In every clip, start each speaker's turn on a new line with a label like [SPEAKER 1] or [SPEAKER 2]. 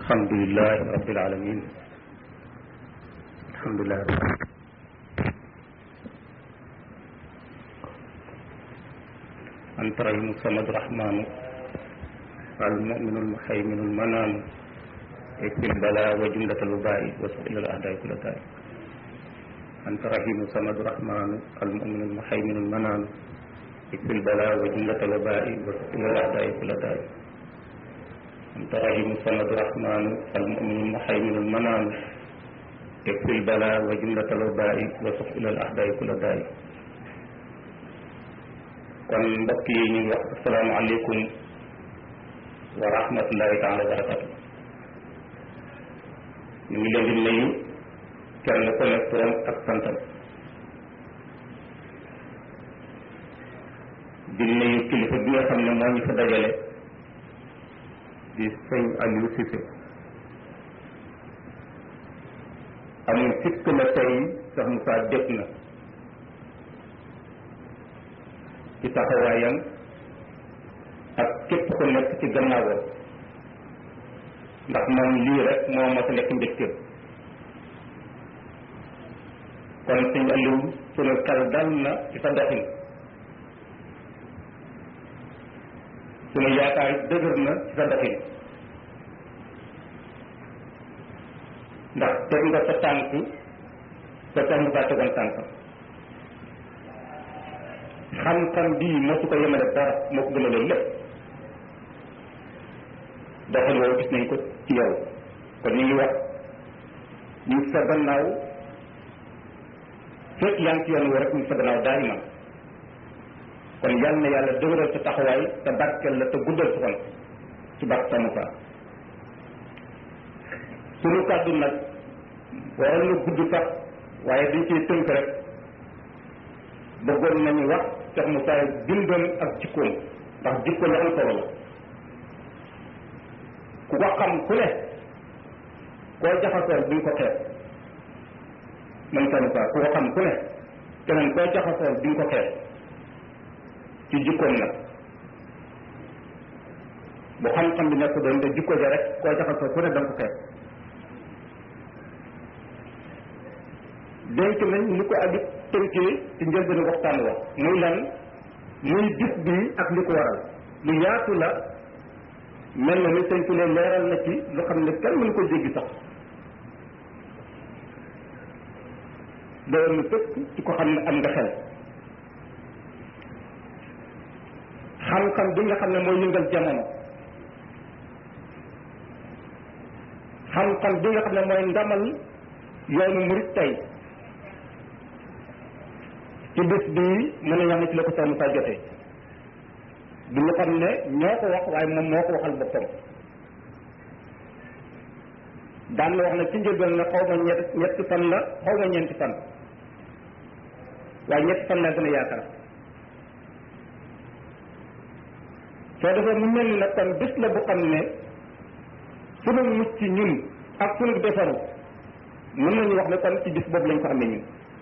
[SPEAKER 1] alhamdulilah rabbil alamin alhamdulilah anta rahimu samad rahmanu almuminu almuhayminu almananu ikfil bala wa jumlatal wabai wa su'il al a'dai kulla da'i anta rahimu samad rahmanu almuminu almuhayminu almananu ikfil bala wa jumlatal wabai wa su'il al a'dai kulla da'i anta rahimu samad rahmanu almuminu almuhayminu almananu ikfil bala wa jumlatal wabai wa su'il al a'dai kulla da'i kon mbokk yi ñu ngi wax asalaamaaleykum wa rahmatullahi taala wa barakatu ñu ngi leen di nuyu kenn ku nekk turam ak santam di nuyu kilifa bi nga xam ne moo ñu fa dajale di sëñ Aliou Cissé amul sikk na tey sax Moussa dégg na ci taxawaayam ak képp ku nekk ci gannaawam ndax moom lii rek moo mas a nekk mbégteem kon sëñ Aliou sunu xel dal na ci sa doxin sunu yaakaar dëgër na ci sa doxin ndax teg nga sa tànk sa tànk saa tegoon tànkam xam-xam bii mosu ko yemale dara moo ko gën a loolu lépp doxal woowu gis nañ ko ci yow kon ñu ngi wax ñu sa gannaaw fekk yaa ngi ci yoon woo rek ñu sa gannaaw daal man kon yal na yàlla dëgëral sa taxawaay te barkeel la te guddal sa xol ci barke sa Moussa sunu kàddu nag waroon na gudd sax waaye dañ ciy tënk rek bëggoon nañu wax Cheikh Moussa bindam ak jikkoom ndax jikko lu am solo la ku ko xam ku ne koo jaxasool duñ ko xeeb man Cheikh Moussa ku ko xam ku ne keneen koo jaxasool duñ ko xeeb ci jikkoom nag bu xam-xam bi nekk doon te jikko ja rek koo jaxasool ku ne danga ko xeeb denc nañ li ko addi tënkee ci njëlbeenu waxtaan wax muy lan muy bis bi ak li ko waral lu yaatu la mel na ni sëñ Tuubaa leeral na ci lu xam ne kenn mënu ko jéggi sax doon na tëkk ci ko xam ne am nga xel xam-xam bi nga xam ne mooy yëngal jamono xam-xam bi nga xam ne mooy ndamal yoonu murit tey ci bés bii mën a yàlla ci la ko Cheikh Moussa jotee du ñu xam ne ñoo ko wax waaye moom moo ko waxal boppam daan na wax ne ci njëlbeen ne xaw ma ñett ñetti fan la xaw ma ñeenti fan waaye ñetti fan laa gën a yaakaar soo defee mu mel ni nag kon bés la bu xam ne sunu mucc ñun ak sunu defaru mën nañu wax ne kon ci bis boobu lañ ko amee ñun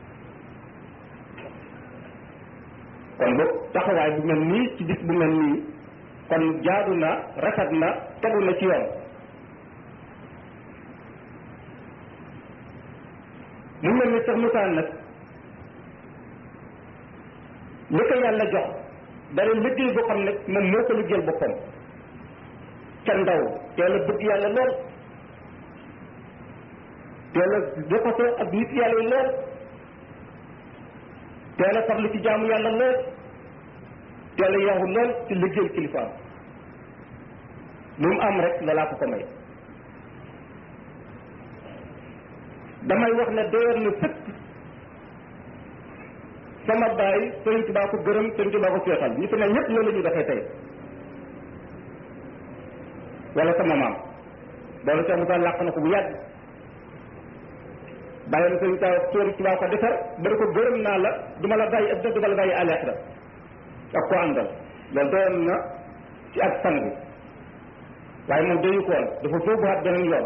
[SPEAKER 1] kon boog taxawaay bu mel nii ci bis bu mel nii kon jaadu na rafet na tegu na ci yoon mu mel ni sax Moussa nag li ko yàlla jox dara liggéey boo xam ne moom moo ko liggéeyal boppam ca ndaw teel a bëgg yàlla lool teel a jokkatoo ak nit yàlla yi lool teel a farlu ci jaamu yàlla lool teel a yaxu lool ci liggéeyal kilifaam lu mu am rek loolaa ko ko may damay wax ne doyoon na sëkk sama baay Sëriñ Tuubaa ko gërëm Sëriñ Tuubaa ko seetal ñi fi ne ñëpp loolu la ñu defee tey wala sama maam loolu Cheikh Moussa làq na ko bu yàgg bàyyi na Sëriñ Tuubaa Sëriñ Tuubaa ko defar bari ko gërëm naa la duma la bàyyi ak duma la bàyyi àllaaxira ak ko àndal loolu doyoon na ci ak sang waaye moom dañu ko woon dafa sóobuwaat beneen yoon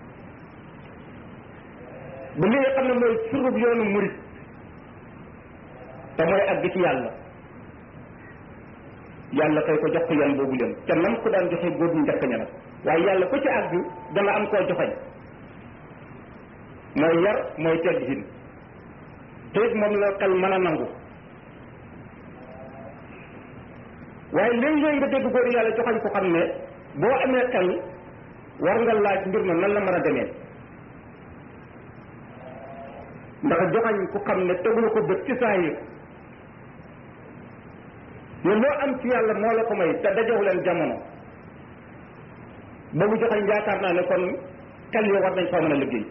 [SPEAKER 1] ba li nga xam ne mooy surub yoonu murit te mooy àgg ci yàlla yàlla kay ko jox ko yan boobu leen te nam ko daan joxe góor ñu njëkk ña nag waaye yàlla ku ci àgg dana am koo joxañ mooy yar mooy teggin te it moom la xel mën a nangu waaye léeg-léeg nga dégg góor yàlla joxañ ko xam ne boo amee xel war nga laaj mbir ma nan la mën a demee ndax joxañ ku xam ne tegul ko bët ci saa yi ne loo am ci yàlla moo la ko may te dajewu leen jamono boobu joxañ yaakaar naa ne kon xel yoo war nañ faa mën a liggéey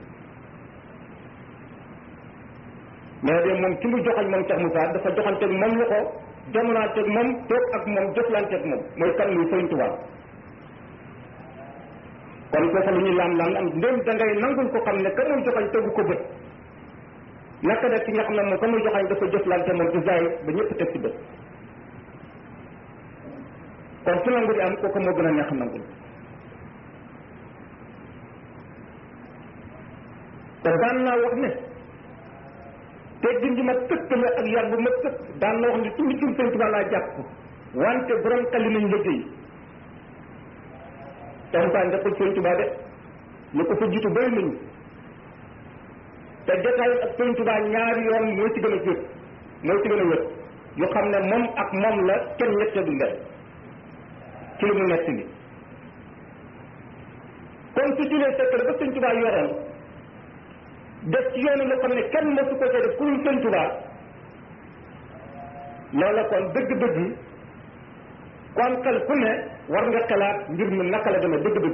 [SPEAKER 1] mais de moom ci mu joxañ moom Cheikh Moussa dafa joxanteeg moom lu ko jamonaanteeg moom toog ak moom jëflanteeg moom mooy kan muy Sëriñ Tuubaa kon foofu lu ñuy laam laam am ndéem da ngay nangul ko xam ne ka muy joxañ tegu ko bët naka def ci nga xam ne moom ka muy joxañ dafa jëflante moom ci zaay ba ñëpp teg ci bët kon su nangu di am kooku moo gën a neex nangul te daan naa wax ne teggin ji ma tëkk la ak yar bu ma tëkk daan na wax ne ci mbicum Sëriñ Tuubaa laa jàpp wante borom xali nañ liggéey taxutaan nga ko Sëriñ Tuubaa de ñu ko fa jiitu bëri nañu te jotaay ak Sëriñ Tuubaa ñaari yoon moo ci gën a wér moo ci gën a wér yu xam ne moom ak moom la kenn ñette du ndel ci li mu nett li kon su julee secret ba Sëriñ Tuubaa yoroon def ci yoonu loo xam ne kenn mësu ko cee def ku dul Sëriñ Tuubaa loola kon dëgg-dëgg kon xel ku ne war nga xalaat mbir mi naka la demee dëgg-dëgg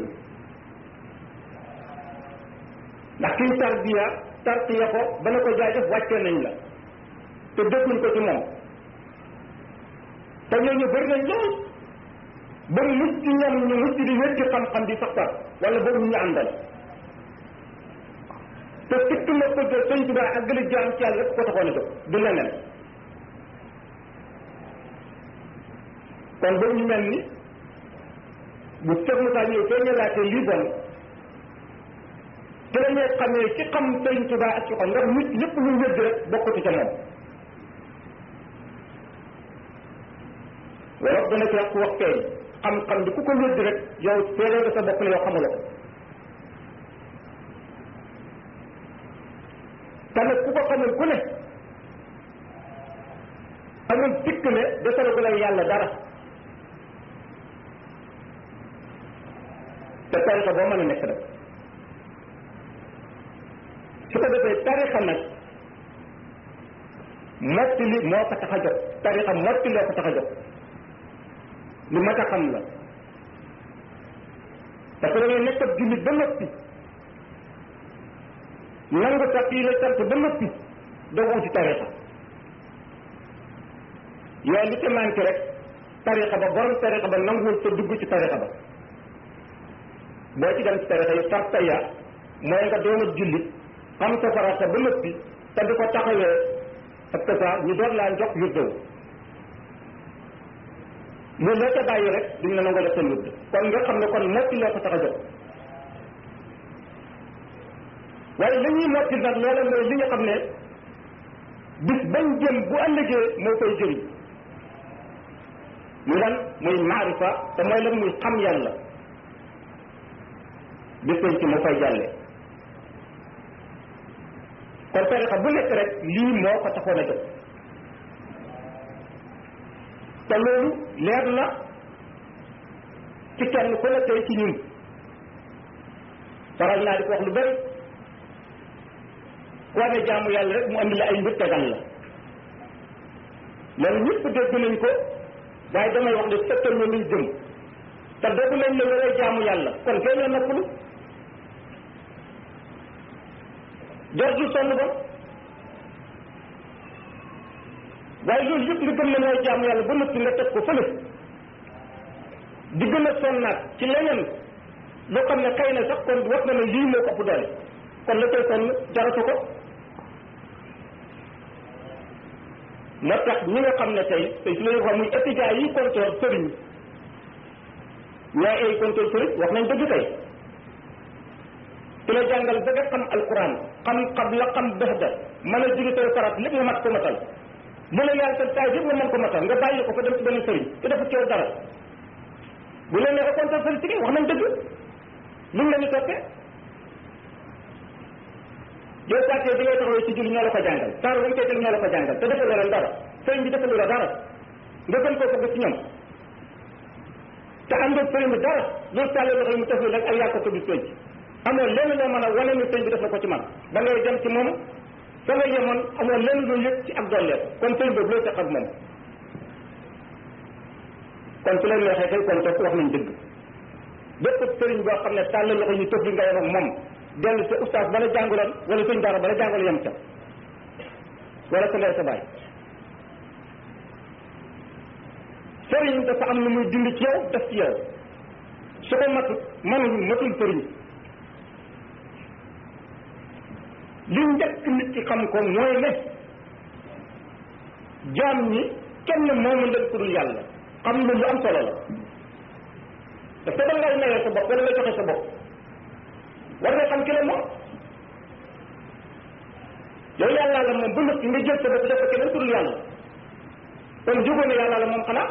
[SPEAKER 1] ndax kiy tarbiya tarbiya ko ba na ko jaajëf wàccee nañ la te dégguñ ko ci moom te ñooñu bëri nañ lool ba mucc ci ñoom ñu mucc di wér ci xam-xam di sax sax wala boobu ñu àndal te sikk na ko jël sëñ Tuubaa ak gën a jaam ci yàlla rek ko taxoon a jóg du leneen kon boobu ñu mel ni bu Cheikh Moussa ñëw soo ñëlaatee lii bon te dañuy xamee ci xam sëñ Tuubaa ak ci xam ndax nit lépp lu wér rek bokkatu ca moom wala dana ci wax ku wax feeñ xam-xam bi ku ko wér rek yow seeree nga sa bopp ne yow xamuloo ko te nag ku ko xamul ku ne amul tikk ne desalagu lay yàlla dara te tarixa boo mën a nekk rek su ko defee tarixa nag motti li moo ko tax a jóg tarixa motti loo ko tax a jóg lu mat a xam la parce que da ngay nekk ab jullit ba noppi nangu sax yi la sant ba noppi doo wuti tarixa yooyu li ci manqué rek tarixa ba borom tarixa ba nanguwul sa dugg ci tarixa ba boo ci dem ci tarixa yi sarta ya mooy nga doon ab jullit xam sa farata ba noppi te di ko taxawee ak ça ñu doon laa jox wirdew loolu la ca bàyyi rek duñ la nangoo def seen wirde kon nga xam ne kon motti loo ko tax a jox waaye la ñuy motti nag loola mooy li nga xam ne bis bañ jëm bu ëllëgee moo koy jëriñ muy lan muy maarifa te mooy lan muy xam yàlla bis bañ ci moo koy jàlle kon tarixa bu nekk rek lii moo ko taxoon a jóg te loolu leer na ci kenn ku ne tey ci ñun faral naa di ko wax lu bari ku amee jaamu yàlla rek mu andi la ay mbir tegal la loolu ñëpp dégg nañ ko waaye damay wax ne fekkal na luy jëm te dégg nañ la yoree jaamu yàlla kon kay la noppalu jortul sonn ba waaye loolu yëpp nga gëm ne mooy jaamu yàlla ba noppi nga teg ko fële di gën a sonnaat ci leneen loo xam ne xëy na sax kon wax na ne lii moo ko ëpp doole kon la koy sonn jaratu ko moo tax ñi nga xam ne tey tey su la wax muy étudiants yi contrôle sëriñ ñooy ay contrôle sëriñ wax nañ dëgg tey ki la jàngal ba nga xam alquran xam xam la xam baxda mën a jóge tey farat lépp nga mat ko matal lu la yàlla sa taay yëpp nga mën ko matal nga bàyyi ko fa dem ci benn sëriñ te dafa coow dara bu leen neexee contrôle sëriñ ci wax nañ dëgg
[SPEAKER 2] lu mu la ñu toppee yow sàkkee bi ngay taxawee ci julli ñoo la ko jàngal saar wañ koy teg ñoo la ko jàngal te defal leen dara sëriñ bi defalu la dara nga gën koo bëgg ci ñoom te am nga sëriñ bi dara loolu tàllee loxo yi mu tafli rek ak yàq ko bis penc amoo lenn loo mën a wane ni sëriñ bi def na ko ci man da ngay dem ci moom fa nga yemoon amoo lenn loo yëg ci ak dolleer kon sëriñ boobu loo tax ak moom kon su leen neexee kay kon toog wax nañ dëgg bépp sëriñ boo xam ne tàll loxo ñu tëf li nga yem ak moom dellu sa oustaz bala jànguloon wala sëñ daara bala jàngul yem ca wala sa ndey sa baay sëriñ dafa am lu muy dindi ci yow def ci yow su ko matut manul matul sëriñ li njëkk nit ki xam ko mooy ne jaam ñi kenn moomu leen ku dul yàlla xam lu lu am solo la parce que da ngay mayee sa bopp wala nga joxe sa bopp war nga xam ki la moom yow yàllaa la moom ba noppi nga jël sa bopp def ko keneen ku dul yàlla kon jógoon na yàllaa la moom xanaa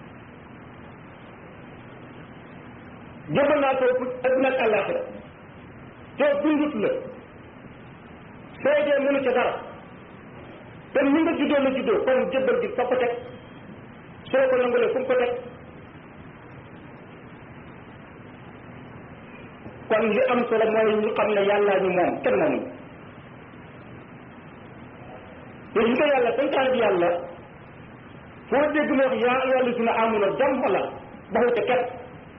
[SPEAKER 2] jëbal naa ko adduna ak àllaaxira te dundut la soo dee mënu ca dara te ni nga juddoo la juddoo kon jëbbal gi fa ko teg soo ko nangulee fu mu ko teg kon li am solo mooy ñu xam ne yàllaa ñu moom kenn moomuñu te li ko yàlla santaan bi yàlla foo dégg mu wax yaa ayyuha llazina amanu jàmm la baxu ca ket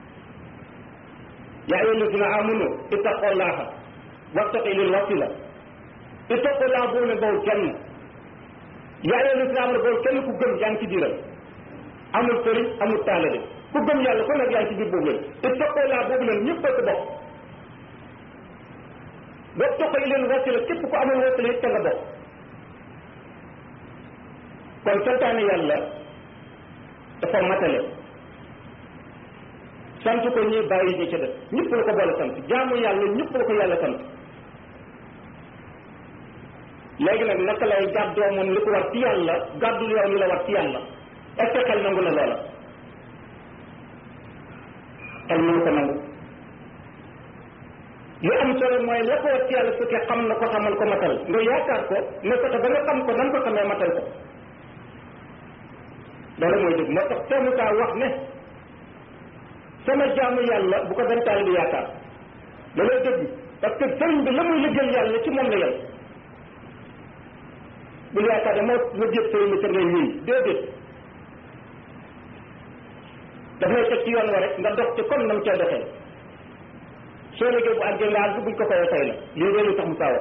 [SPEAKER 2] yaa ayyuha llazina amanu ittaqullaha wabtaqu ilayhi wasila ittaqullaha boobu ne bawul kenn yaa ayyuha llazina amanu bawul kenn ku gëm yaa ngi ci biiram amul sëriñ amul taalibe ku gëm yàlla ku nekk yaa ngi ci biir boobu leen ittaqullaha boobu leen ñëpp a ko bokk wabtaqu ilayhi wasila képp ku amul wasila it ca nga bokk kon santaane yàlla dafa matale sant ko ñuy bàyyi ñi ca def ñëpp la ko boole sant jaamu yàlla ñëpp la ko yàlla sant léegi nag naka lay gàddoo moom li ko war ci yàlla gàddul yow li la war ci yàlla est ce que xel nangu na loola xel mënu ko nangu li am solo mooy la ko war ci yàlla su fekkee xam na ko xamal ko matal nga yaakaar ko ne fexe ba nga xam ko nan ko xamee matal ko loolu mooy dëgg moo tax soo kaa wax ne sama jaamu yàlla bu ko benn taalibe yaakaar looloo dëgg parce que sëriñ bi la muy liggéeyal yàlla ci moom la yem bul yaakaar ne moo liggéey sëriñ bi ca ngay wéy déedéet daf lay teg ci yoon wa rek nga dox ci comme na mu cee doxee soo liggéey bu àggee nga àgg buñ ko koy tey la lii loolu tax mu saawa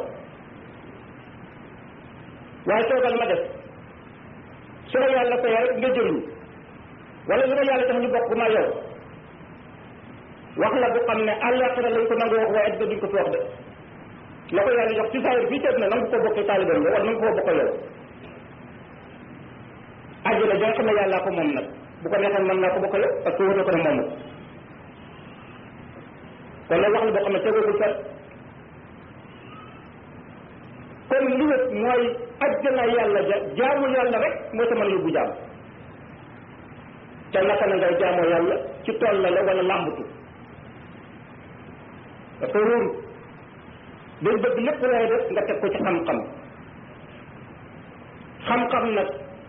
[SPEAKER 2] waaye toogal ma def su la yàlla fayee rek nga jëriñu wala lu la yàlla tax ñu bokk ma yow wax la bu xam ne àllaaxira lañ ko nangu wax waaye adduna duñ ko fi wax de la ko yàlla jox ci saayir fii teg na nangu ko bokkee taaliban nga wala nangu ko bokk yow àjjana ja nga xam ne yàllaa ko moom nag bu ko neexoon mën naa ko bokk yow parce que wóor ko ne moomu kon loolu wax la boo xam ne tegagul fet kon li wét mooy àjjana yàlla ja jaamu yàlla rek moo sa mën a yóbbu jaam te naka na ngay jaamoo yàlla ci tool la la wala làmbatu parce que wóoru dañ bëgg lépp looy def nga teg ko ci xam-xam xam-xam nag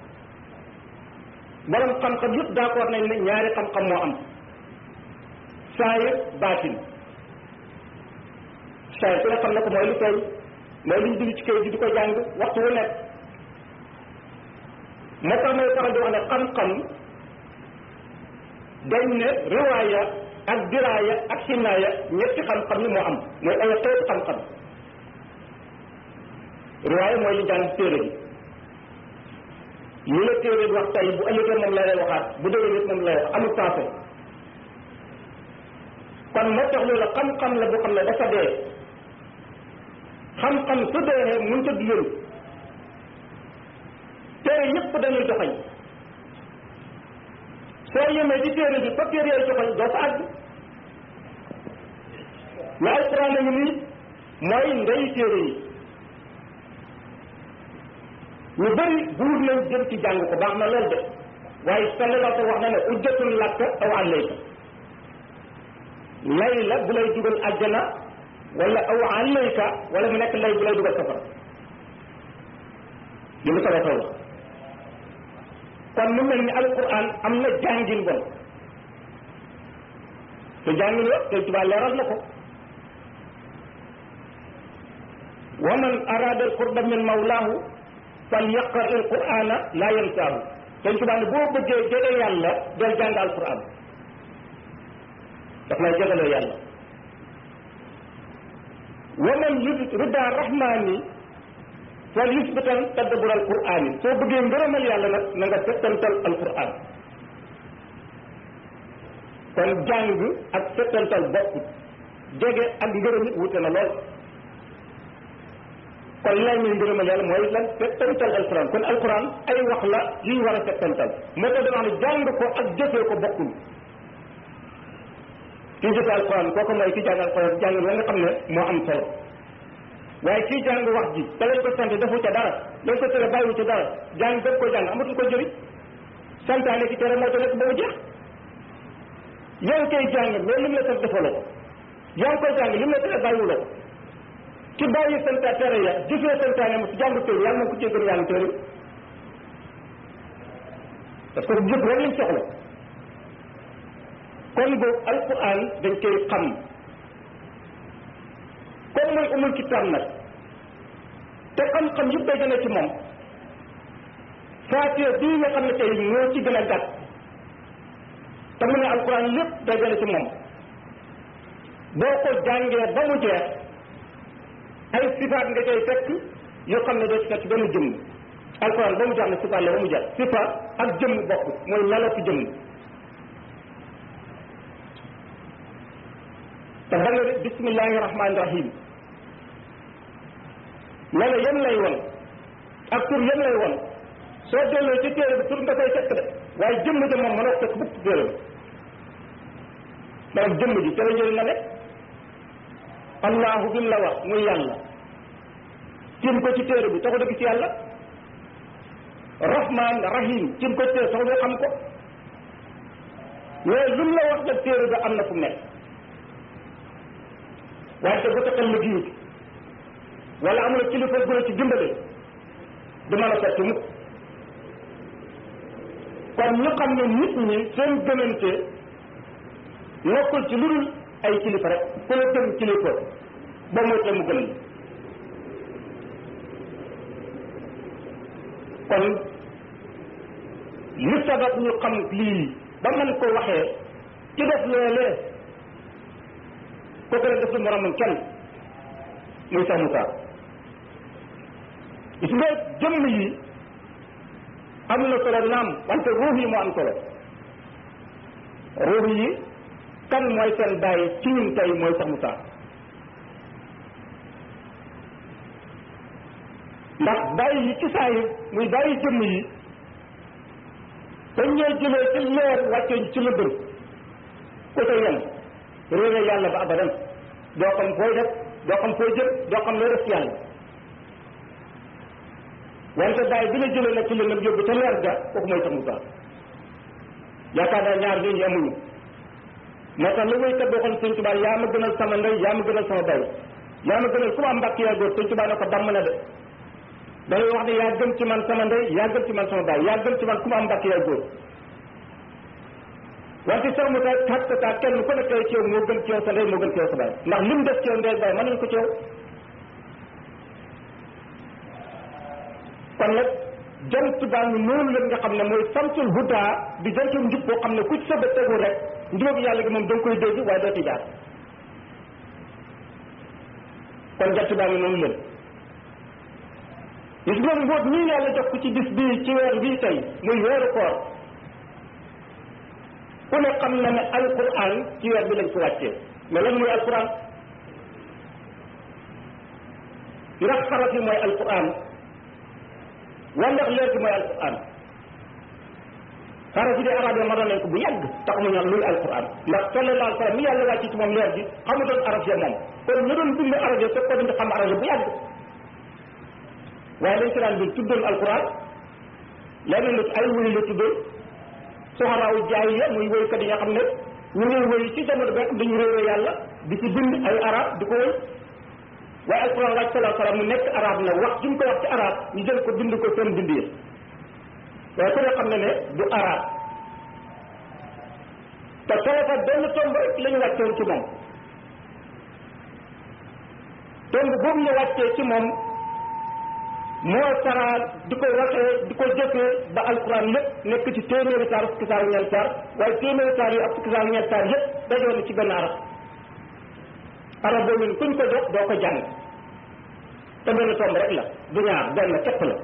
[SPEAKER 2] borom xam-xam yëpp d'accord nañ ne ñaari xam-xam moo am saayir baatin saayir ku ne xam na ko mooy lu tey mooy lu ñu dund ci kayit di ko jàng waxtu wu nekk moo tax may faral di wax ne xam-xam dañ ne riwaaya ak diraaya ak sinaaya ñetti xam-xam yi moo am mooy ay xeetu xam-xam riwaaya mooy li jàng téere bi li la téere bi wax tey bu ëllëgee moom la lay waxaat bu déwee nit moom lay wax amul passé kon moo tax loolu xam-xam la boo xam ne dafa dee xam-xam su dee mun ta dundal téere yépp dañuy joxañ soo yemee ci téere bi fa téere yooyu joxañ doo fa àgg mais alquran nañu nii mooy ndey téere yi ñu bëri buur nañ jëm ci jàng ko baax na lool de waaye sallallahu alayhi wax na ne ujjatun laka aw alayka lay la bu lay dugal àjjana wala aw alayka wala mu nekk lay bu lay dugal safara li mu solo taw la kon mu mel ni alquran am na jàngin bon te jàngin wa te tubaab leeral na ko wa man arada alqurba min mawlaahu fal yaqra alqurana la yansaahu te tubaab ne boo bëggee jege yàlla del jàng alquran daf lay jegaloo yàlla wa man yurid rida rahmani fal yusbitan tadabbur alqurani soo bëggee ngërëmal yàlla nag na nga settantal alquran kon jàng ak settantal bokkut jege ak ngërëm it wute na lool kon lay muy ngërëmal yàlla mooy lan settantal alquran kon alquran ay wax la yuy war a settantal moo tax dama wax ne jàng ko ak jëfee ko bokkul kii jëfe alquran kooku mooy ki jàng alquran jàng la nga xam ne moo am solo waaye kii jàng wax ji te lañ ko sant defu ca dara lañ ko tere bàyyiwu ca dara jàng def ko jàng amatul ko jëriñ santaane ki tere moo ca nekk ba mu jeex yow koy jàng mais lim la sant defaloo ko yaa ngi koy jàng lim la tere bàyyiwuloo ko ki bàyyi santa tere ya jëfee santaane mu jàng téere yàlla na ko cee gën yàlla téere parce que jëf rek lañ soxla kon boobu alquran dañ koy xam comme mooy umul kitaab nag te xam-xam yëpp day gën a ci moom faatiha bii nga xam ne tey moo ci gën a gàtt te mu ne alquran lépp day gën a ci moom boo ko jàngee ba mu jeex ay sifaat nga koy fekk yoo xam ne doo ci fekk benn jëmm alquran ba mu jeex ne sifaat la ba mu jeex sifaat ak jëmm bokk mooy melo ci jëmm te da nga bismillahi rahmaani rahim melo yem lay won ak tur yem lay won soo delloo ci téere bi tur nga koy fekk de waaye jëmm ji moom mënoo fekk bukk téere bi maanaam jëmm ji ca la njëriñ la nekk allahu bi mu la wax muy yàlla tim ko ci téere bi taxu dëgg ci yàlla rahman rahim tim ko ci téere taxu nga xam ko mais lu mu la wax nag téere bi am na fu mu nekk waaye te bu taxal la giwut wala amul kilifa gu la ci dimbale du mën a sotti mukk kon ñu xam ne nit ñi seen gënante nekkul ci lu dul ay kilifa rek ku la gën kilifa ba mooy te mu gën la kon li sabab ñu xam lii ba mën ko waxee ci def loolee kooku rek def lu moromam kenn muy sax Moussa gis nga jëmm yi am na solo naam wante ruux yi moo am solo ruux yi kan mooy seen bàyyi ci ñun tey mooy sax Moussa ndax bàyyi yi ci saa yi muy bàyyi jëmm yi dañ ñooy jëlee ci leer wàccee ci lëndëm ku ca yem réere yàlla ba abadan doo xam fooy def doo xam fooy jëm doo xam loo def ci yàlla wante bàyyi bi la jëlee nag ci lëndëm yóbbu ca leer ga kooku mooy sax Moussa yaakaar naa ñaar ñooñu amuñu moo tax lu muy kat boo xam sëñ Tuubaa yaa ma gënal sama ndey yaa ma gënal sama bay yaa ma gënal ku ma am mbàkk yaa góor sëñ Tuubaa ne ko damm na de dalay wax ne yaa gën ci man sama ndey yaa gën ci man sama bay yaa gën ci man ku ma am mbàkk yaa góor wante sax mu tax tat tat kenn ku nekk ci yow moo gën ci yow sa ndey moo gën ci yow sa bay ndax lim def ci yow ndey bay mën nañ ko ci yow kon nag jant baa ngi noonu la nga xam ne mooy samsul huda di jantum njub boo xam ne ku ci sa bët tegu rek njubóog yàlla gi moom da nga koy dégg waaye doo ci jaar kon jant baa ngi noonu leen gis nga mbóot ñii yàlla jox ko ci bis bii ci weer bii tey muy weeru koor ku ne xam na ne alquran ci weer bi lañ ko wàccee mais lan mooy alquran ndax xaraf yi mooy alquran wala ndax leer gi mooy alquran xaraf yi de arab yi ma doon nañ ko bu yàgg tax mu ñaan luy alquran ndax sallallahu alayhi wa sallam mi yàlla wàcc ci moom leer gi xamutoon arab ya moom kon ñu doon bind arab ya fekk ko dañ xam arab ya bu yàgg waaye dañ ci daan bi tuddoon alquran leneen nit ay wuy la tuddoon soxaraawu jaay ya muy woykat yi nga xam ne ñu ngi wéy ci jamono bi am dañu réere yàlla di ci bind ay arab di ko wéy waaye alquran wàcc salaa salaam mu nekk arab na wax ci mu ko wax ci arab ñu jël ko bind ko seen bind yi waaye ku ne xam ne ne du arab te salafa benn tomb rek la ñu wàccoon ci moom tomb boobu ñu wàccee ci moom moo saraa di ko waxee di ko jëfee ba alquran lépp nekk ci téeméeri saar fukki saar ñeent saar waaye téeméeri saar yi ak fukki saar ñeent saar yëpp dajoon ci benn arab arab boobu ni kuñ ko jox doo ko jàng te benn tomb rek la du ñaar benn képp la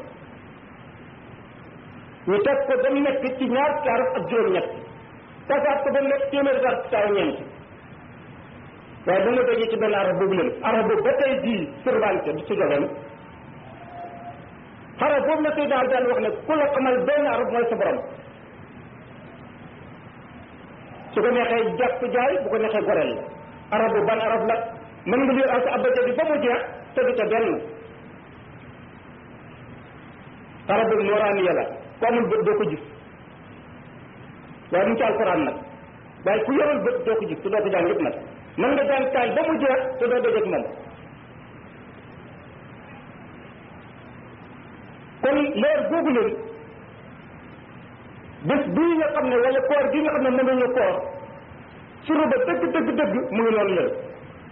[SPEAKER 2] ñu teg ko ba mu nekk ci ñaar fukki arab ak juróom-ñett tasaat ko ba mu nekk téeméeri saar fukki saar ñeent waaye bu ma dajee ci benn arab boobu leen arab boobu ba tey jii survante du ci joxeen xarab boobu la Seydina daan wax ne ku la xamal benn arab mooy sa borom su ko neexee jàpp jaay bu ko neexee goreel la arab bu ban arab la mën nga lire alsa abada bi ba mu jeex te du ca benn arab boobu nooraaniya la ku amul bët doo ko gis waaye mu ci alquran nag waaye ku yorul bët doo ko gis te doo ko jàng yëpp nag mën nga jàng kaay ba mu jeex te doo dajeeg moom kon leer googu leen bés bii nga xam ne wala koor gi nga xam ne mën nañu koor suru ba dëgg dëgg dëgg mu ngi noonu leen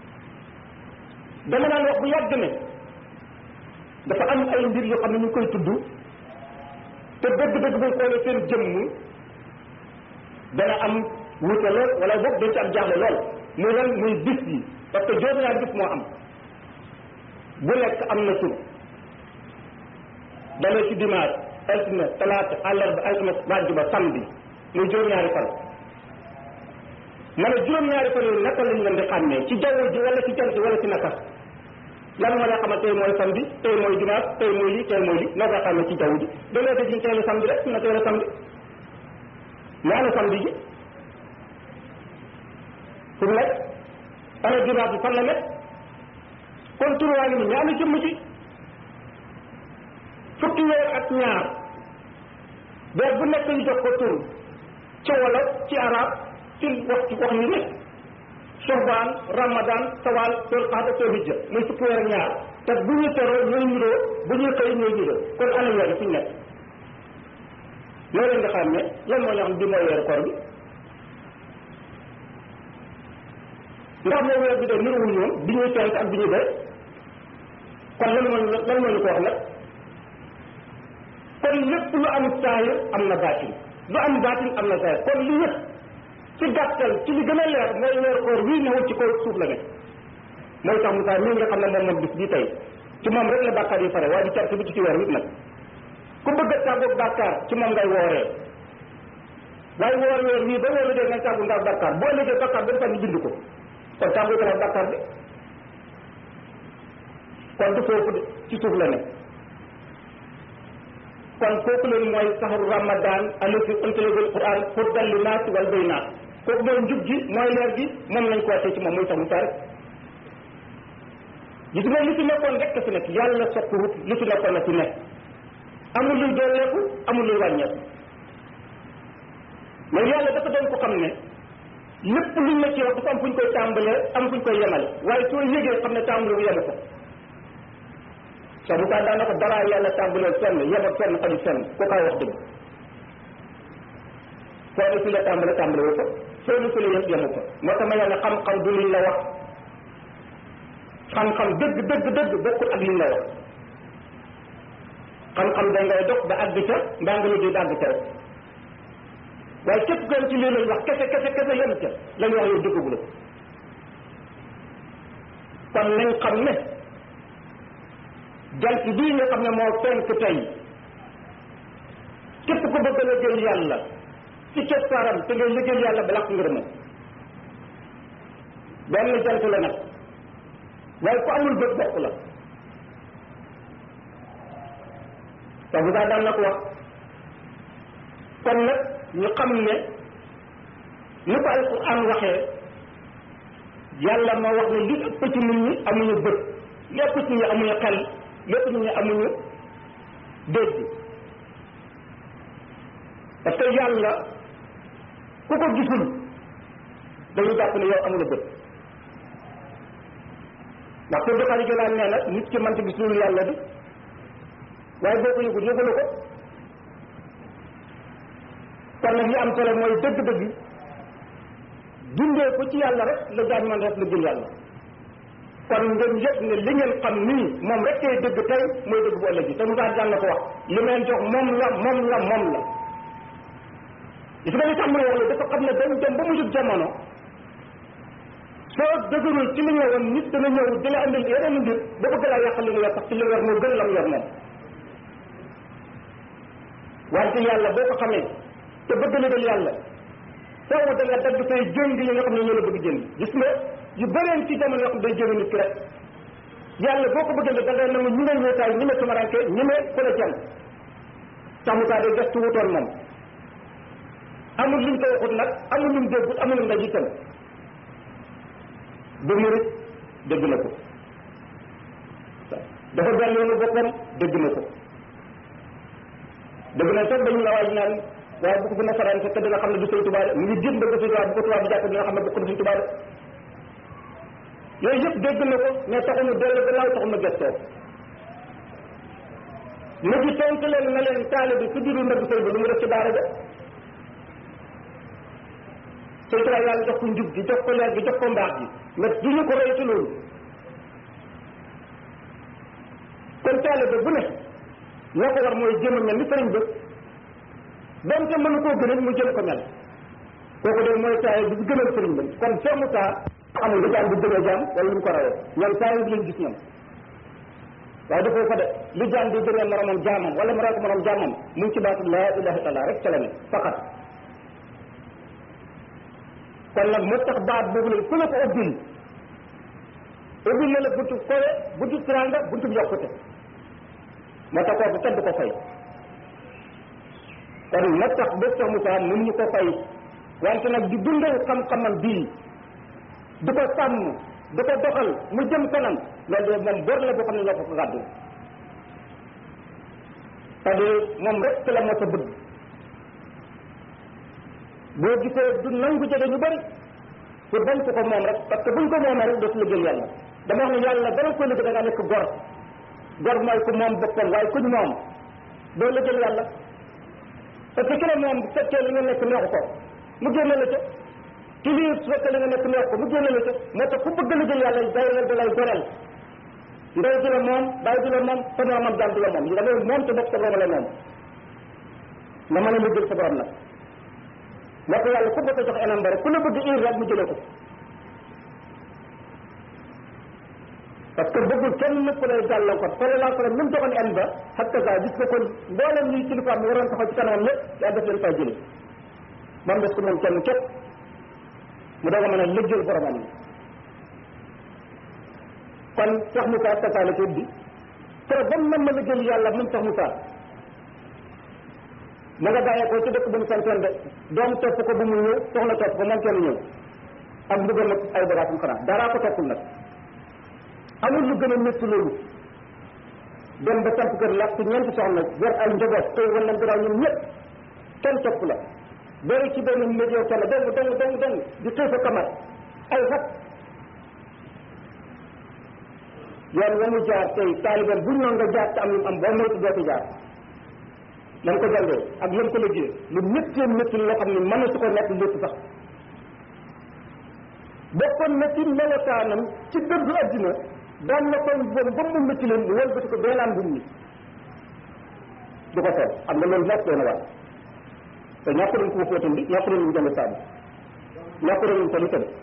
[SPEAKER 2] dama naan wax bu yàgg ne dafa am ay mbir yoo xam ne ñu koy tudd te dëgg dëgg buñ xoolee seen jëmm dana am wute lool wala boog dañ ci am jaaxle lool muy lan muy bis yi parce que juróom-ñaari bis moo am bu nekk am na tur dalee ci dimanche altine talaata àllarba alxames àjjuma samedi muy juróom-ñaari fan ma ne juróom-ñaari fan yooyu naka lañ leen di xàmmee ci jaww ji wala ci jant ji wala ci naka lan moo lay xamal tey mooy samedi tey mooy dimanche tey mooy lii tey mooy lii noo koy xàmmee ci jaww ji da ngay dégg ñu tey la samedi rek na tey la samedi mais ana samedi ji fu mu nekk ana dimanche bi fan la nekk kon turuwaa ngi ni ñaanu jëmm ci fukki weer ak ñaar weer bu nekk ñu jox ko tur ci wolof ci arab ci wax ci wax ñu ne soxbaan ramadan sawal sol xaada sol hijja muy fukki weer ak ñaar te bu ñuy teroo ñooy niroo bu ñuy xëy ñooy niroo kon ana weer yi fu ñu nekk loolu leen nga xam ne lan moo ñu xam bi mooy weeru koor bi ndax moo weer bi de niruwul ñoom bi ñuy tent ak bi ñuy bay kon lan moo lan moo ñu ko wax nag kon lépp lu am saayir am na baatin lu am baatin am na saayir kon li yëpp ci gàttal ci li gën a leer mooy weeru koor wii newul ci kaw suuf la ne mooy tax Moussa mii nga xam ne moom moom bis bii tey ci moom rek la bàkkaar yi pare waaye di carte bi ci ci weer wit nag ku bëgg a tàggoog bàkkaar ci moom ngay wooree waaye woor weer wii ba weer wi dee ngay tàggu ndax bàkkaar boo liggéey bàkkaar ba defal ñu bind ko kon tàggu gën a bàkkaar bi kon du foofu de ci suuf la ne kon kooku leen mooy saxaru ramadan allati unzila fiihi al-Qur'an hudan linnaasi wal bayyinaat kooku mooy njub gi mooy leer gi moom lañ ko wàccee ci moom muy sax mu rek gis nga li fi nekkoon rek fi nekk yàlla soppiwut li fi nekkoon na fi nekk amul luy dooleeku amul luy wàññeeku mais yàlla dafa doon ko xam ne lépp luñ la ci wax dafa am fu ñu koy tàmbalee am fu ñu koy yemale waaye soo yëgee xam ne tàmbale bu yemu ko sax bu kaa daanaka dara yàlla tàmbalee fenn yem ak fenn xajul fenn ko kaay wax dëgg foo ne fi la tàmbale tàmbale wu ko soo ne fi la yem yemu ko moo tax ma yàlla xam-xam du liñ la wax xam-xam dëgg dëgg dëgg bokkul ak liñ la wax xam-xam da ngay dox ba àgg ca mbaa nga liggéey ba àgg ca rek waaye képp gën ci lii lañ wax kese kese kese yem ca lañ wax yow dëggagu la kon nañ xam ne jant bii nga xam ne moo fenk tey képp ku bëgg a liggéey yàlla ci keppaaram te ngay liggéey yàlla ba lakk ngërëmam benn jant la nag waaye ku amul bët bokk la te bu daan na ko wax kon nag ñu xam ne ni ko alquran waxee yàlla moo wax ne li ëpp ci nit ñi amuñu bët li ëpp ci nit ñi amuñu xel lépp nit ñi amuñu dégg parce que yàlla ku ko gisul dañuy jàpp ne yow amula bët ndax pour doxali jëlaan nee na nit ki mënta gis loolu yàlla di waaye boo ko yëgul yëgula ko kon nag li am solo mooy dëgg-dëgg dundee ko ci yàlla rek la jaam man rek la jël yàlla kon ngeen yëg ne li ngeen xam nii moom rek kay dëgg tey mooy dëgg bu ëllëg te Moussa daan na ko wax li meen jox moom la moom la moom la gis nga li tax muy wax la dafa xam ne dañ dem ba mujjub jamono soo dëgërul ci li nga woon nit dana ñëw di la andil yeneen mbir ba bëgg laa yàq li nga yor sax ci li nga yor moo gën la mu yor moom wante yàlla boo ko xamee te bëgg la dal yàlla foofu da nga dagg say jëng yi nga xam ne ñoo la bëgg jënd gis nga yu bëreen ci jamono yoo xam day jënd nit ki rek yàlla boo ko bëggee da ngay nangu ñu ne wéetaay ñu ne tumaranke ñu ne ku la jàng taxmutaa day gestu wutoon moom amul luñ ko waxut nag amul luñ déggul amul luñ ndaj itam ba murit dégg na ko dafa benn yoonu boppam dégg na ko dégg na sax dañu la waaj naan waaye bu ko gën a faraan te dina xam ne du sëñ Tuubaa de mu ngi jëm bëgg sëñ Tuubaa bu ko tubaab bi jàpp dina xam ne bokk na sëñ Tuubaa de yooyu yëpp dégg na ko mais taxu mu dellu gannaaw taxu mu gëstoo mu ji tontu leen na leen taale bi su diru ndëgg sëñ bi lu mu def ci daara ja sëñ Tuubaa yàlla jox ko njub gi jox ko leer gi jox ko mbaax gi mais du ñu ko roy ci loolu kon taale bi bu ne ñoo ko war mooy jéem a mel ni sëriñ ba donte mënu koo gënal mu jëm ko mel kooku de mooy taay bi gënal sëriñ ba kon Cheikh Moussa amul lu jaam bu gën a jaam wala lu mu ko rawee ñoom saa yi leen gis ñoom waaye dafoo ko de lu jaam di gënal moromam jaamam wala mu raw ko morom jaamam mu ngi ci baatu laa ilaha illallah rek ca la ne faqat kon nag moo tax baat boobu la ku la ko ubbil ubbil na la buntu kowe buntu tiranga buntu yokkute moo tax kooku kenn du ko fay kon moo tax bés sax Moussa mënu ñu ko fay wante nag di dundal xam-xamam bii di ko sàmm di ko doxal mu jëm kanam loolu de moom bor la boo xam ne loo ko ko gàddu c'est-à-dire moom rek la moo sa bëgg boo gisee du nangu jege ñu bëri pour bañ ko ko moom rek parce que buñ ko moomee rek dootu liggéey yàlla dama wax ne yàlla dara ko liggéey da ngaa nekk gor gor mooy ku moom boppam waaye kuñ moom doo liggéey yàlla parce que ki la moom bu fekkee li nga nekk neexu ko mu génne la ca ki lii su fekkee li nga nekk neexu ko mu génne la ca moo tax ku bëgg liggéey yàlla day la da lay goreel ndey di la moom bàyyi di la moom sa moromam jaam di la moom da ngay moom te bopp sa borom la moom nga mën a liggéey sa borom nag moo ko yàlla ku bëgg a jox enam ba rek ku la bëgg ir rek mu jëlee ko parce que bëggul kenn ku lay gàllankoor sallallahu alayhi wa sallam ni mu joxoon en ba xatta sa gis nga kon mboolem ñuy kilifaam yi waroon taxaw ci kanamam yëpp yaa def leen fay jële moom des ko moom kenn képp mu doog a mën a liggéey boromam yi kon Cheikh Moussa tasa la ko bi te ba mu mën ma liggéey yàlla moom Cheikh Moussa ma nga bàyyee ko ci dëkk bu mu santoon de doom topp ko bu mu ñëw soxla topp ko moom kenn ñëw ak mbugal nag ay bagaasam xanaa daraa ko toppul nag amul lu gën a métti loolu dem ba samp kër lakk ñeenti soxna yor ay njaboot tey wala garaaw ñun ñëpp kenn topp la bari ci benn météo yow kenn dong dong dong dong di tëy fa kamar ay xat yoon wa mu jaar tey taalibeem buñ noon nga jaar te am lu am boo moytu doo ko jaar lan ko jàngee ak lan ko liggéey lu méttee métti loo xam ne mën na su ko nekk lépp sax bokkoon na ci melokaanam ci dëddu addina daan na koy bon ba mu métti leen mu wëlbati ko beelaan bu ni du ko sol xam nga loolu nekk doon na waar te ñàkk nañ ko fóotam bi ñàkk nañ ñu jënd saabu ñàkk nañ ñu tali tamit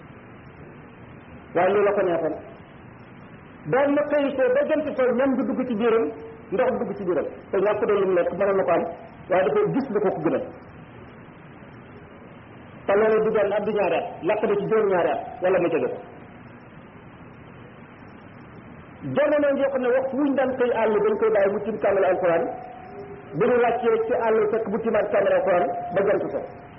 [SPEAKER 2] waaye loolu la ko neexoon daan na xëy soo ba jant soo ñam bi dugg ci biiram ndox dugg ci biiram te ñàkk nañ lu mu nekk mënoon na ko am waaye dafay gis lu ko ko gënal te loolu du benn at du ñaari at lakk na ci juróom ñaari at wala mu jege ko jamono yoo xam ne waxtu wuñ daan koy àll dañ koy bàyyi mu tim kaamel alquran bu ñu wàccee ci àll fekk bu timaat kaamel alquran ba jant so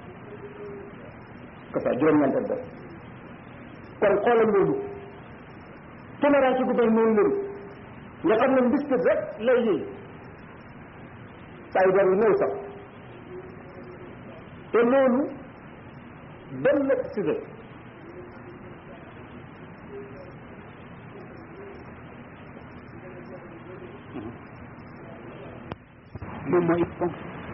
[SPEAKER 2] que ça juróom-ñeent ak kon xoolal loolu tumaraanci gu doy noonu loolu nga xam ne mbiskit rek lay yëy saa yu doon yu néew sax te loolu benn nekk si
[SPEAKER 3] moom mooy ko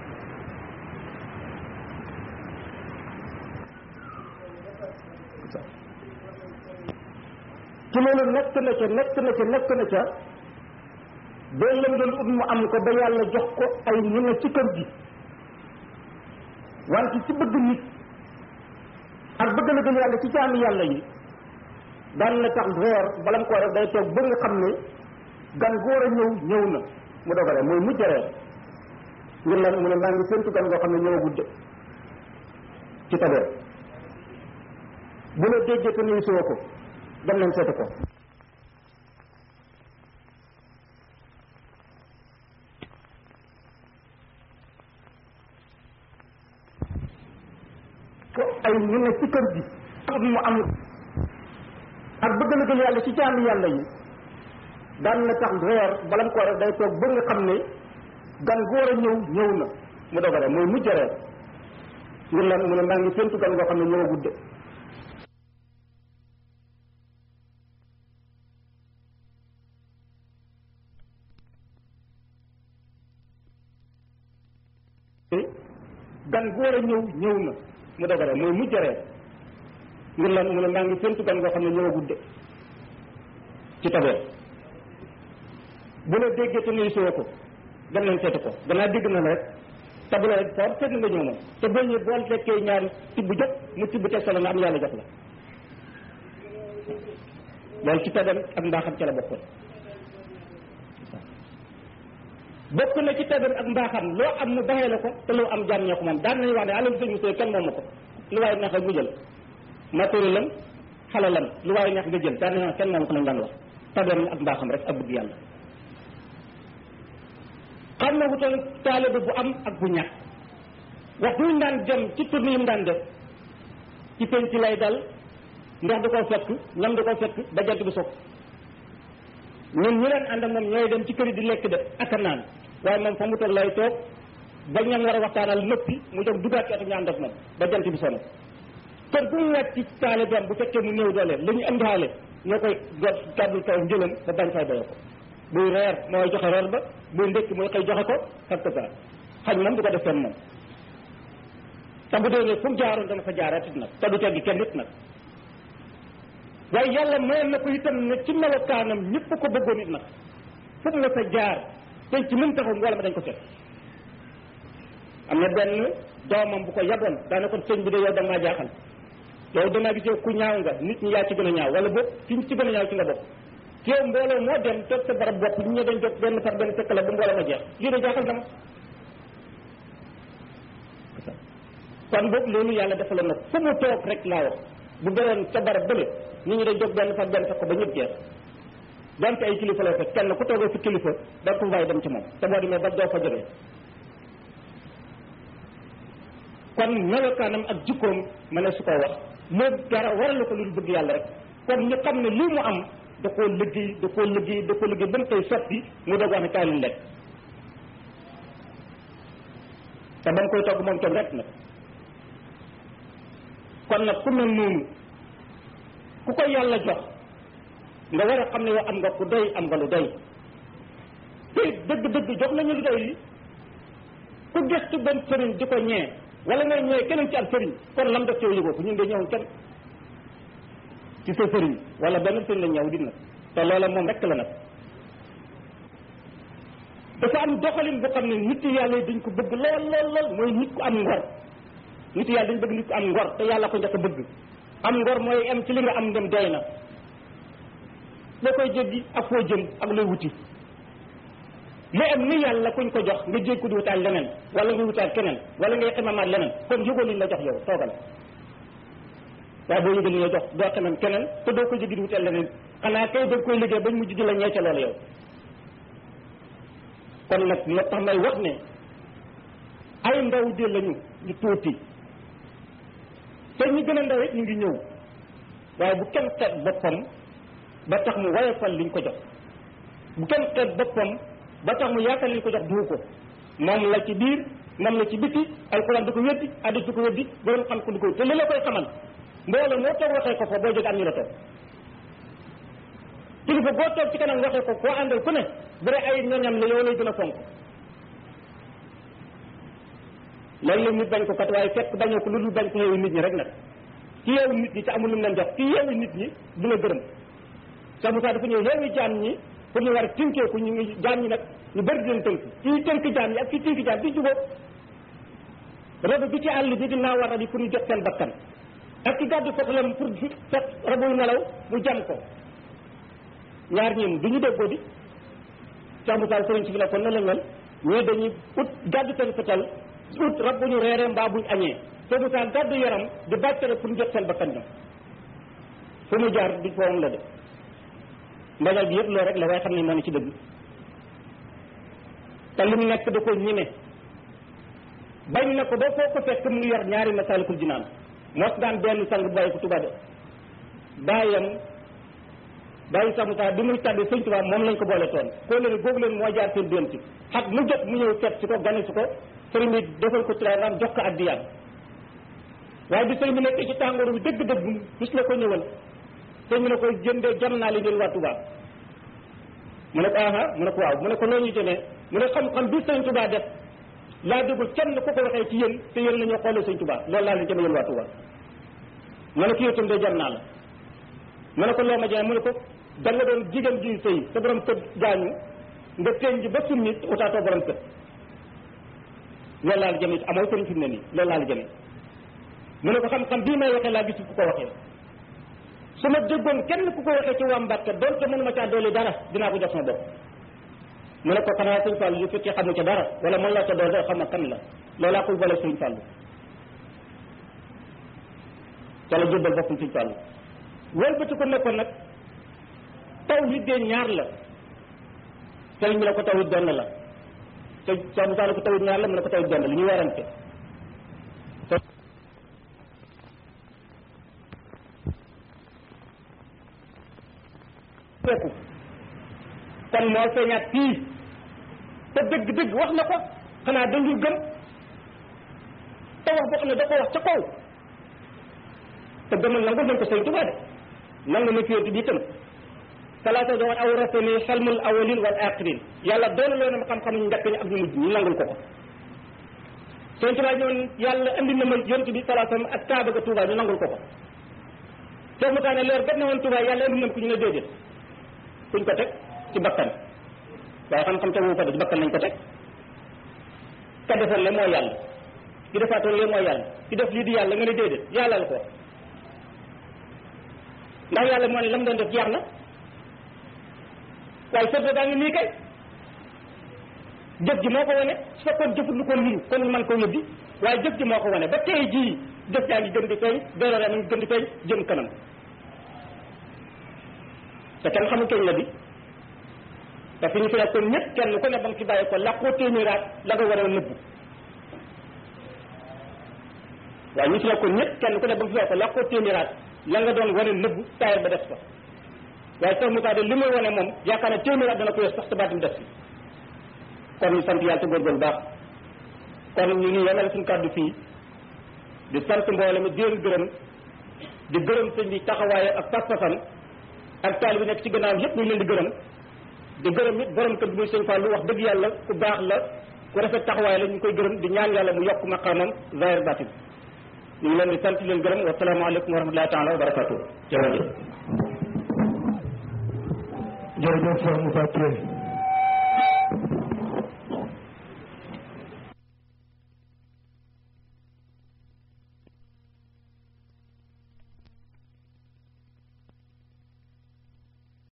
[SPEAKER 2] ci loolu nekk na ca nekk na ca nekk na ca ba lam doon ut mu am ko ba yàlla jox ko ay ñu ne ci kër gi wante ci bëgg nit ak bëgg la gën yàlla ci jaami yàlla yi daan na tax reer bala mu ko def day toog ba nga xam ne gan gu war a ñëw ñëw na mu dogale mooy mujj reer ngir lan mu ne maa ngi séntu gan goo xam ne ñëwagul de ci tabeer bu la déggee te nuyu soo ko dem nañ seeti ko ko ay ñu ne ci kër gi am mu am ak bëgg la gën yàlla ci jaami yàlla yi daan na tax reer bala mu ko def day toog ba nga xam ne gan gu war a ñëw ñëw na mu dogale mooy mujj reer ngir lan mu ne maa ngi séntu gan goo xam ne ñëwagul de gan gu war a ñëw ñëw na mu dogale mooy mujj reer ngir lan mu ne maa ngi séntu gan goo xam ne ñëwagul de ci tabeer bu la déggee te nuyu soo ko dem nañ seeti ko gannaaw dégg na la rek te bu la for seet nga ñëw moom te boo ñëwee boo lekkee ñaari tibb jot mu tibb teg sa la nga am yàlla jox la loolu ci tabam ak mbaaxam ca la bokkoon bokk na ci tabam ak mbaaxam loo am mu baxee la ko te loo am jaam ñoo ko moom daan nañu wax ne alal sëñ Musaa kenn moomu ko lu waaye neex rek mu jël matériel lam xalalam lu waaye neex nga jël daan nañu wax kenn moomu ko lañ daan wax tabam ak mbaaxam rek ak bëgg yàlla xam na wutal taalibe bu am ak bu ñàkk wax duñ daan dem ci tournée yi mu daan def ci penc lay dal ndox du ko fekk ñam du ko fekk ba jant bi soog ñun ñu leen ànd ak moom ñooy dem ci kër yi di lekk de ak a naan waaye moom fa mu toog lay toog ba ñam war a waxtaanal nëppi mu jóg dugaat ci oto ñu ànd ak moom ba jant bi sono kër bu mu wàcc ci taalibeem bu fekkee mu néew doole la ñu indiwaale ñoo koy got gàddul kaw njëlam ba bañ fay doye ko buy reer mooy joxe reer ba buy ndékki mooy xëy joxe ko fekk ça xañ moom du ko def fenn moom te bu dee ne fu mu jaaroon dana fa jaaraat it nag te du teggi kenn nit nag waaye yàlla mayoon na ko itam ne ci melokaanam ñëpp ko bëggoon it nag fu mu sa jaar te ci mën taxaw wala ma dañ ko fekk am na benn doomam bu ko yaboon daana ko sëñ bi de yow da maa jaaxal yow damaa gis yow ku ñaaw nga nit ñi yaa ci gën a ñaaw wala boog ci ci gën a ñaaw ci nga bokk yow mbooloo moo dem toog sa barab bopp ñu dañ jot benn par benn fekk la bu mbooloo ma jeex lii de jaaxal dama kon boog loolu yàlla defaloon na fu mu toog rek laa wax bu beroon ca barab bële nit ñi dañ jóg benn par benn fekk ko ba ñëpp jeex donte ay kilifa la fekk kenn ku toogee fi kilifa da ko bàyyi dem ci moom te boo demee ba doo fa jógee kon melokaanam ak jikkoom ma ne su ko wax moo dara waral ko lu bëgg yàlla rek kon ñu xam ne lii mu am da koo liggéey da koo liggéey da koo liggéey ba mu koy sotti mu doog wax ne kaay leen lekk te ba mu koy togg moom tam rek nag kon nag ku mel noonu ku ko yàlla jox nga war a xam ne yow am nga ku doy am nga lu doy te dëgg-dëgg jox nañu lu doy li ku gëstu benn sëriñ di ko ñee wala ngay ñëwee keneen ci ab sëriñ kon lam def ci yow yëgoo ko ñun de ñëwoon kenn ci sa sëriñ wala benn sëriñ la ñëw di nag te loola moom rek la nag dafa am doxalin boo xam ne nit yàlla yi dañ ko bëgg lool lool lool mooy nit ku am ngor nit yàlla dañ bëgg nit ku am ngor te yàlla ko njëkk a bëgg am ngor mooy am ci li nga am ndem doy na loo koy jéggi ak foo jëm ak looy wuti li am ni yàlla kuñ ko jox nga jég ko di wutaat leneen wala nga wutaat keneen wala ngay xemamaat leneen kon yëgoo liñ la jox yow toogal waaye boo yëgal li nga jox doo xemam keneen te doo ko jéggi di wutaat leneen xanaa kay da koy liggéey bañ mujj di la ñeece loolu yow kon nag moo tax may wax ne ay ndaw de lañu ñu tuuti te ñu gën a ndaw it ñu ngi ñëw waaye bu kenn xeet boppam ba tax mu wayefal liñ ko jox bu kenn xeet boppam ba tax mu yaakaar liñ ko jox duu ko moom la ci biir moom la ci biti alquran du ko weddi hadis du ko weddi borom xam ko du ko te li la koy xamal mbooloo moo toog waxee ko fa boo jóge am ñu la toog kilifa boo toog ci kanam waxee ko koo àndal ku ne bu dee ay ñoñam la yow lay gën a fonk léeg-léeg nit bañ ko kat waaye fekk bañoo ko lu dul bañ ko yeewu nit ñi rek nag ci yeewu nit ñi te amul lu mu leen jox ci yeewu nit ñi du la gërëm Cheikh Moussa dafa ñëw yeewu jaam ñi pour ñu war a tënkeeku ñu ngi jaam ñi nag ñu bëri di leen tënk kii tënk jaam ñi ak kii tënk jaam di jubóo rabu bi ci àll bi di naaw war a di pour ñu jot seen bakkan ak ki gàddu fotalam pour fekk rabu nelaw mu jam ko ñaar ñi du ñu déggoo di Cheikh Moussa sëriñ si fi la kon na la mel ñii dañuy ut gàddu seen fetal ut rab bu ñu reeree mbaa buñ añee Cheikh Moussa gàddu yaram di bàccale pour ñu jot seen bakkan ñoom fu mu jaar di foom la de mbañal bi yëpp loolu rek la waaye xam ne moo ne ci dëgg te li mu nekk da ko ñime bañ na ko ba foo ko fekk mu ngi yor ñaari masalikul jinaan mos daan benn sang bu bàyyi ko Tuubaa de bàyyam bàyyi Cheikh Moussa bi muy tàbbi sëñ Tuubaa moom lañ ko boole toon koo leen googu leen moo jaar seen dénti xat mu jot mu ñëw fet si ko gane si ko sëriñ bi defal ko tiraram jox ko addiyaam waaye bi sëriñ bi nekk ci tàngooru bi dëgg-dëgg gis la ko ñëwal sëriñ bi ne ko jëndee jam naa li leen waa Tuubaa mu ne ko aha mu ne ko waaw mu ne ko loo ñu jëmee mu ne xam-xam bi sëñ Tuubaa def laa déggul kenn ku ko waxee ci yéen te yéen la ñoo xoolee sëñ Tuubaa loolu laa leen jëme yéen waa Tuubaa mu ne ko yow de jam naa la mu ne ko loo ma jëmee mu ne ko da nga doon jigéen ji sëy sa borom kër gaañu nga teñ ji ba summi utaatoo borom kër loolu laa la jëme amoo sëriñ fi mu ne nii loolu laa la jëme mu ne ko xam-xam bii may waxee laa gis ku ko waxee su ma déggoon kenn ku ko waxee ci waa Mbàkke doonte mënu ma caa doole dara dinaa ko jox sama bopp mu ne ko xanaa sëñ Fall yu fekkee xamu ca dara wala mën laa ca doole xam na kan la loolaa koy boole sëñ Fall ca la jébbal boppam sëñ Fall wëlbati ko nekkoon nag tawhid de ñaar la sëriñ bi ne ko tawhid benn la te Cheikh Moussa ne ko tawhid ñaar la mu ne ko tawhid benn la li ñuy warante kooku kon moo feeñaat fii te dëgg-dëgg wax na ko xanaa dañuy gëm te wax boo xam ne da ko wax ca kaw te gëmal nangul nañ ko sëñ Tuubaa de nangu na féeti bi itam salaata doon awrasani xelmul awalin wal axirin yàlla doon loo na xam-xam ñu njëkk ñi ak ñu mujj ñu nangul ko ko sëñ Tuubaa ñoon yàlla andi na ma yonent bi salaatam ak kaaba ga Tuubaa ñu nangul ko ko soo mu taane leer gat na woon Tuubaa yàlla andi na ko ñu ne déedéet kuñ ko teg ci bakkan waaye xam-xam tegu ko de ci bakkan lañ ko teg ka defoon le mooy yàlla ki defaatoon le mooy yàlla ki def lii di yàlla nga ne déedéet yàlla la ko wax ndax yàlla moo ne lam doon def jeex na waaye sëb daa ngi nii kay jëf ji moo ko wane su fekkoon jëfut lu ko liru kon man ko yëbbi waaye jëf ji moo ko wane ba tey jii jëf jaa ngi gën di feeñ dooloo mi ngi gën di feeñ jëm kanam te kenn xamul kañ la bi te fi ñu fi nekkoon ñëpp kenn ku ne ba nga fi bàyyi ko làqoo téeméeraat la nga war a nëbbu waaye ñu fi nekkoon ñëpp kenn ku ne ba nga fi bàyyi ko làqoo téeméeraat la nga doon wane nëbbu taayal ba des fa waaye sax mu de li muy wane moom yaakaar ne téeméeraat dana ko yor sax te baatim des fi kon ñu sant yàlla te góorgóorlu baax kon ñu ngi yemale suñu kàddu fii di sant mboolem di leen gërëm di gërëm sëñ bi taxawaaye ak pas-pasam ak taal bi nekk ci gannaaw yëpp ñu ngi leen di gërëm di gërëm it borom kër bi muy sëñ Fallou wax dëgg yàlla ku baax la ku rafet taxawaay la ñu koy gërëm di ñaan yàlla mu yokk maqaamam zahir batin ñu ngi leen di sant leen gërëm wa salaamaaleykum wa rahmatullahi taala wa barakatuh jërëjëf
[SPEAKER 3] jërëjëf Cheikh Moussa Touré